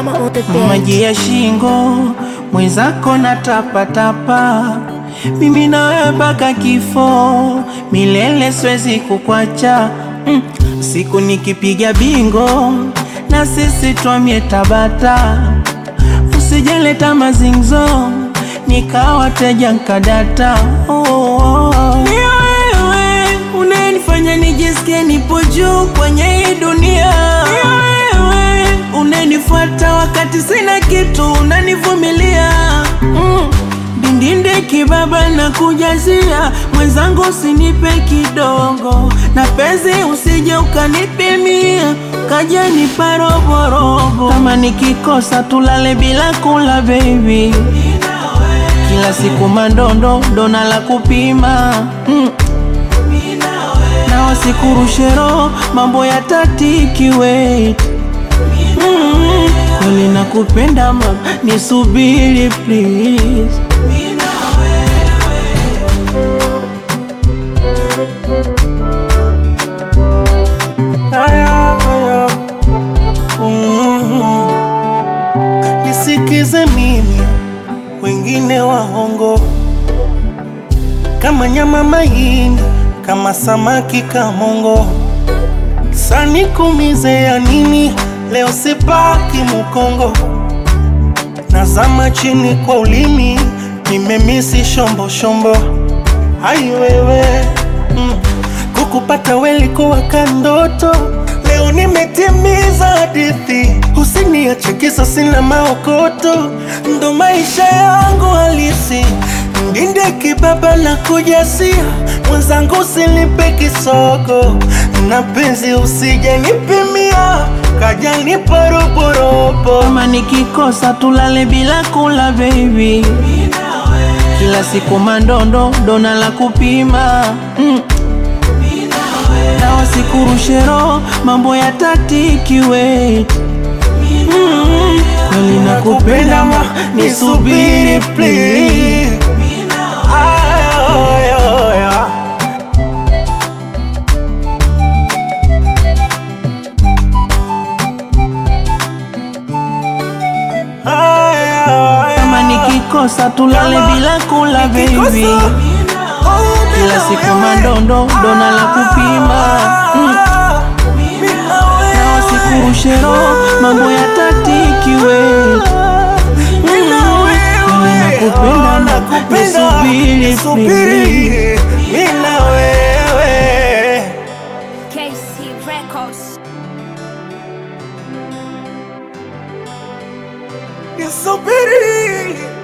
Drama on the beat. maji ya shingo mwenzako na tapatapa, mimi na wewe mpaka kifo, milele siwezi kukwacha. Mm. Siku nikipiga bingo na sisi twamie Tabata, usijeleta mazingzo nikawa teja nkadata. Oh, oh, oh. Ni wewe unanifanya nijisikie nipo juu kwenye hii dunia. Ni wewe unanifuata wakati sina kitu, unanivumilia mm. Dindinde kibaba na kujazia mwenzangu, usinipe kidogo na penzi, usije ukanipimia kaja nipa roborobo. Kama nikikosa tulale bila kula baby, kila siku mandondo dona la kupima mm. na wasikurushe roho mambo ya tatiki wait Mm, kweli nakupenda ma nisubiri please Aya, aya. Mm. Nisikize mimi, wengine waongo kama nyama mahindi, kama samaki kamongo. Sanikumize ya nini? Leo sipaki Mukongo, nazama chini kwa ulimi, nimemisi shombo shombo. Ai wewe mm. Kukupata welikuwa kandoto, leo nimetimiza hadithi. Usiniache kisa sina maokoto, ndo maisha yangu halisi. Ndinde kibaba na kujasia, mwenzangu usinipe kisogo, na penzi usije nipimia, kaja nipa roborobo. Kama nikikosa tulale bila kula baby, kila siku mandondo dona la kupima mm. na wasikurushe roho mambo ya tatiki wait mm. kweli nakupenda ma nisubiri please Ay, ay, ay. Ay, ay, kama nikikosa tulale Kama bila kula baby kila siku mandondo dona la kupima mm. na wasikurushe roho mambo ya tatiki wait kweli nakupenda na nisubiri please. Mina wewe KC Records. nisubiri